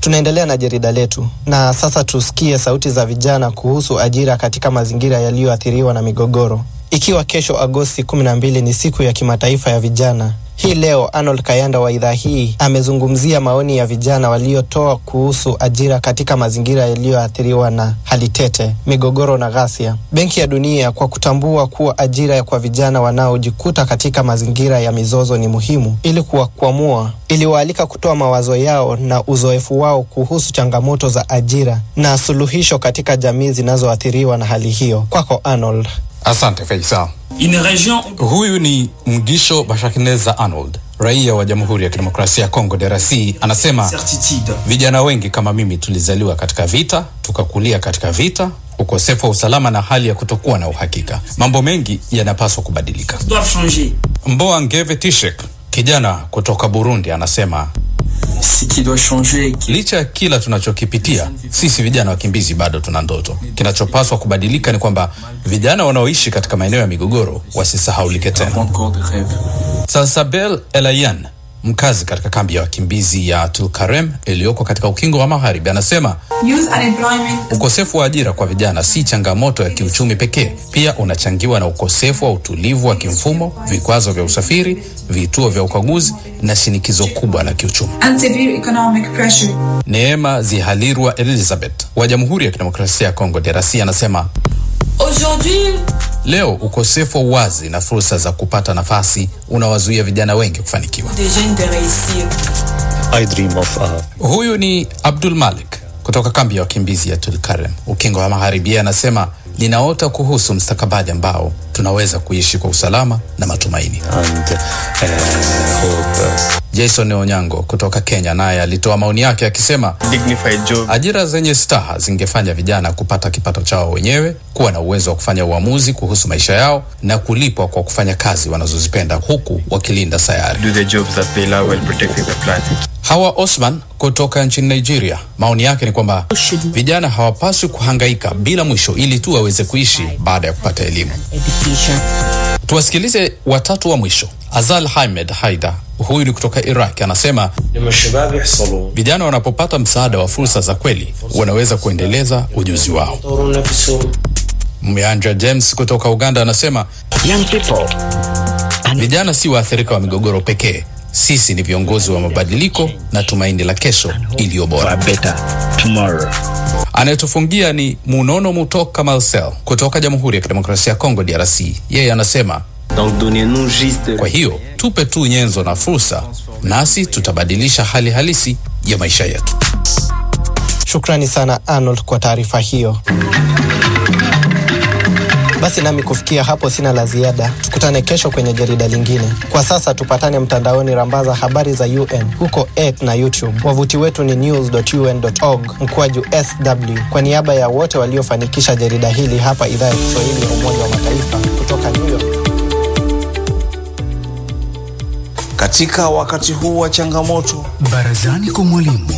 Tunaendelea na jarida letu na sasa tusikie sauti za vijana kuhusu ajira katika mazingira yaliyoathiriwa na migogoro. Ikiwa kesho Agosti 12 ni siku ya kimataifa ya vijana, hii leo Arnold Kayanda wa idhaa hii amezungumzia maoni ya vijana waliotoa kuhusu ajira katika mazingira yaliyoathiriwa na hali tete, migogoro na ghasia. Benki ya Dunia, kwa kutambua kuwa ajira kwa vijana wanaojikuta katika mazingira ya mizozo ni muhimu ili kuwakwamua, iliwaalika kutoa mawazo yao na uzoefu wao kuhusu changamoto za ajira na suluhisho katika jamii zinazoathiriwa na hali hiyo. Kwako Arnold. Asante Faisal. Une region Huyu ni Mgisho Bashakineza Arnold, raia wa Jamhuri ya Kidemokrasia ya Kongo DRC, anasema certitude. vijana wengi kama mimi tulizaliwa katika vita, tukakulia katika vita, ukosefu wa usalama na hali ya kutokuwa na uhakika. Mambo mengi yanapaswa kubadilika. doivent changer. Mboa Ngeve Tishek, kijana kutoka Burundi, anasema Ce qui doit changer, qui licha ya kila tunachokipitia, sisi vijana wakimbizi bado tuna ndoto. Kinachopaswa kubadilika ni kwamba vijana wanaoishi katika maeneo ya migogoro wasisahaulike tena. encore des rêves. Salsabel Elayan, mkazi katika kambi ya wakimbizi ya Tulkarem iliyoko katika ukingo wa magharibi, anasema Youth unemployment ukosefu wa ajira kwa vijana si changamoto ya kiuchumi pekee, pia unachangiwa na ukosefu wa utulivu wa kimfumo, vikwazo vya usafiri, vituo vya ukaguzi na shinikizo kubwa la kiuchumi. and severe economic pressure. Neema Zihalirwa Elizabeth wa Jamhuri ya Kidemokrasia ya Kongo DRC anasema Aujourd'hui, leo ukosefu wa uwazi na fursa za kupata nafasi unawazuia vijana wengi kufanikiwa. des jeunes de réussir. I dream of uh, Huyu ni Abdul Malik kutoka kambi ya wakimbizi ya Tulkarem, ukingo wa magharibi. Yeye anasema ninaota kuhusu mstakabali ambao tunaweza kuishi kwa usalama na matumaini. and uh, hope. Uh, Jason Onyango kutoka Kenya naye alitoa maoni yake akisema dignified job ajira zenye staha zingefanya vijana kupata kipato chao wenyewe, kuwa na uwezo wa kufanya uamuzi kuhusu maisha yao na kulipwa kwa kufanya kazi wanazozipenda huku wakilinda sayari. do the jobs that they love while protecting the planet Hawa Osman kutoka nchini Nigeria, maoni yake ni kwamba vijana hawapaswi kuhangaika bila mwisho ili tu waweze kuishi baada ya kupata elimu. Tuwasikilize watatu wa mwisho. Azal Hamed Haida, huyu ni kutoka Iraq, anasema vijana wanapopata msaada wa fursa za kweli wanaweza kuendeleza ujuzi wao. Myanja James kutoka Uganda anasema vijana si waathirika wa migogoro pekee, sisi ni viongozi wa mabadiliko na tumaini la kesho iliyo bora. Anayetufungia ni Munono Mutoka Marcel kutoka Jamhuri ya Kidemokrasia ya Kongo DRC. Yeye anasema Donc donnez-nous juste kwa hiyo tupe tu nyenzo na fursa, nasi tutabadilisha hali halisi ya maisha yetu. Shukrani sana Arnold kwa taarifa hiyo. Basi nami kufikia hapo sina la ziada. Tukutane kesho kwenye jarida lingine. Kwa sasa tupatane mtandaoni, rambaza habari za UN huko X na YouTube. Wavuti wetu ni news.un.org mkwaju sw. Kwa niaba ya wote waliofanikisha jarida hili hapa idhaa ya Kiswahili ya Umoja wa Mataifa kutoka New York. Katika wakati huu wa changamoto, Barazani kwa mwalimu